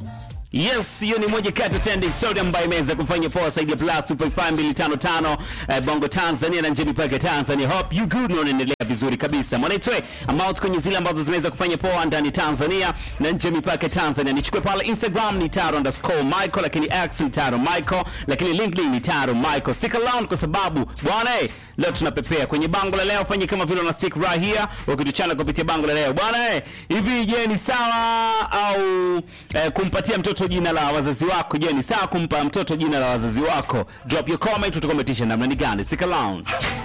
Yes, hiyo ni moja kati ya trending story ambayo imeweza kufanya poa zaidi ya plus 255 eh, Bongo Tanzania na nje mipaka ya Tanzania. Hope you good na unaendelea vizuri kabisa. Mwanaitwe amount kwenye zile ambazo zimeweza kufanya poa ndani Tanzania na nje mipaka ya Tanzania. Nichukue pale Instagram ni taro underscore Michael, lakini X ni taro Michael, lakini LinkedIn ni taro Michael. Stick around kwa sababu bwana eh, leo tunapepea kwenye bango la leo. Fanye kama vile una stick right here ukituchana kupitia bango la leo bwana eh, hivi je, ni sawa au eh, kumpatia mtoto jina la wazazi wako? Je, ni sawa kumpa mtoto jina la wazazi wako? Drop your comment, utakometisha namna ni gani? Stick around.